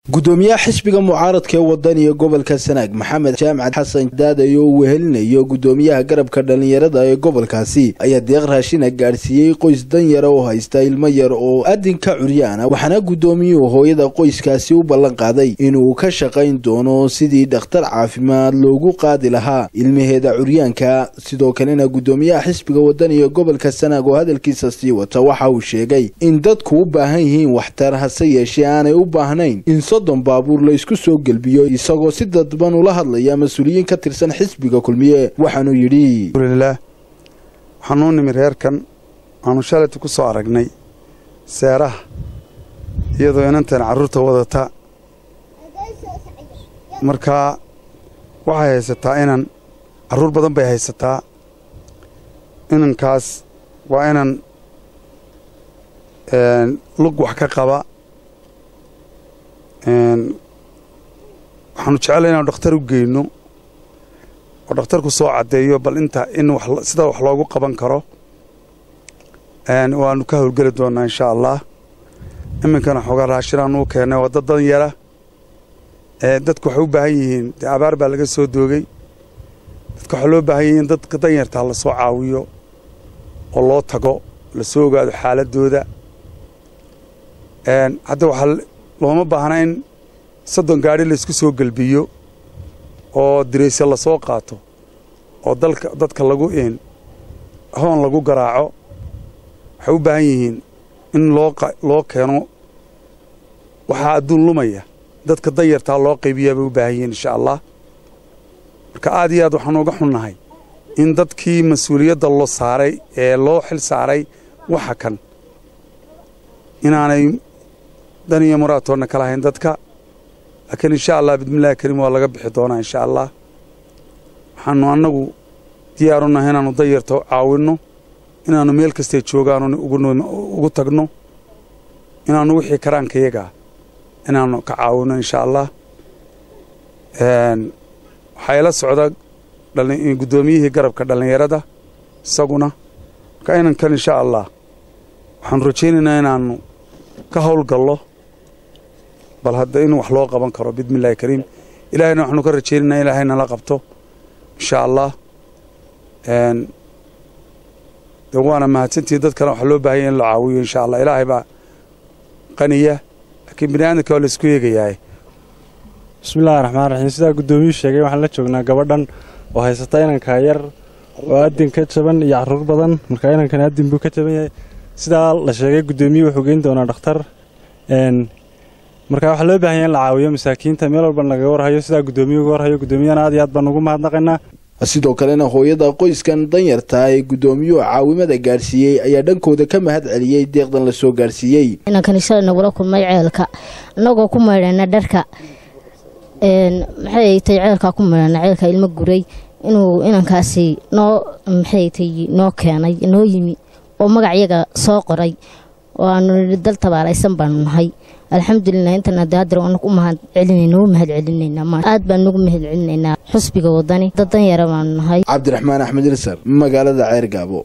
gudoomiyaha xisbiga mucaaradka ee wadaniga gobolka sanaag maxamed jaamacad xasan daadayo uu wehelinayo gudoomiyaha garabka dhallinyarada ee gobolkaasi ayaa deeq raashina gaadhsiiyey qoys danyara oo haysta ilmo yar oo adinka curyaana waxaana gudoomiyuhu hooyada qoyskaasi u ballan qaaday inuu ka shaqayn doono sidii dhakhtar caafimaad loogu qaadi lahaa ilmaheeda curyaanka sidoo kalena gudoomiyaha xisbiga wadaniga gobolka sanaag oo hadalkiisa sii wata waxa uu sheegay in dadku u baahan yihiin waxtar hase yeeshee aanay u baahnayn in soddon baabuur la isku soo gelbiyo isagoo si dadban ula hadlaya mas-uuliyiin ka tirsan xisbiga kulmiye waxaanuu yidhi alxamdulilaah waxaanuu nimi reerkan waanu shalayta ku soo aragnay seeraha iyadoo inantan carruurta wadata markaa waxay haysataa inan carruur badan bay haysataa inankaas waa inan lug wax ka qaba waxaanu jecellay inaanu dhakhtar u geyno oo dhakhtarku soo caddeeyo bal inta in sida wax loogu qaban karo waanu ka howlgeli doonnaa inshaa allah iminkana xoogaa raashinaanu u keennay waa dad dan yara dadku waxay u baahan yihiin dee abaar baa laga soo doogay dadka waxaa loo baahan yihiin dadka danyartaa la soo caawiyo oo loo tago la soo ogaado xaaladdooda hadda waxaa looma baahna in soddon gaadhi laysku soo gelbiyo oo dirayse la soo qaato oo dalka dadka lagu een hoon lagu garaaco waxay u baahan yihiin in loo loo keeno waxaa adduun lumaya dadka danyartaa loo qaybiyaa bay u baahan yihiin insha allah marka aad iyo aad waxaanu uga xunnahay in dadkii mas-uuliyadda loo saaray ee loo xil saaray waxa kan inaanay dan iyo muraatoonna kala hayn dadka laakiin insha allah bismillahi kariim waa laga bixi doonaa insha allah waxaanu annagu diyaarunahay inaannu danyarta caawinno inaannu meel kastay joogaanu ugu tagno inaannu wixii karaankayagaa inaannu ka caawinno insha allah waxaa ila socda guddoomiyihii garabka dhallinyarada isaguna marka inankan insha allah waxaanu rajaynaynaa inaannu ka howlgallo bal hadda in wax loo qaban karo bismi illahi kariim ilaahayna waxaanu ka rajaynaynaa ilaahay nala qabto insha allah de waana mahadsantihin dadkana waxaa loo baahanya in la caawiyo insha allah ilaahay baa qaniya laakiin bini aadamka waa la isku eegayahay bismillahi raxmaan raxiim sidaa guddoomiyuu sheegay waxaan la joognaa gabadhan oo haysata inanka yar oo adin ka jaban iyo carruur badan marka inankani adin buu ka jaban yahay sidaa la sheegay guddoomiyuu wuxuu geyn doonaa dhakhtar marka waxaa loo baahanya in la caawiyo masaakiinta meel walba nagaga warhayo sidaa guddoomiyu uga warhayo guddoomiyana aad iyo aad baan ugu mahadnaqaynaa sidoo kalena hooyada qoyskan danyarta ee guddoomiyuhu caawimada gaadhsiiyey ayaa dhankooda ka mahad celiyey deeqdan la soo gaadhsiiyey inankani shalay nagula kulmay ceelka annagoo ku maydhana dharka maxay tay ceelkaa ku maydhana ceelka ilmo guray inuu inankaasi noo maxay tay noo keenay noo yimi oo magacyaga soo qoray oo aanu nidhi dal tabaalaysan baanu nahay alxamdulilah intan hadda haddar waanu u mahad celinayna u mahad celinaynaa aad baan nugu mahad celinaynaa xusbiga wadani dad dan yara baanu nahay cabdiraxmaan axmed ilsar magaalada ceer gaabo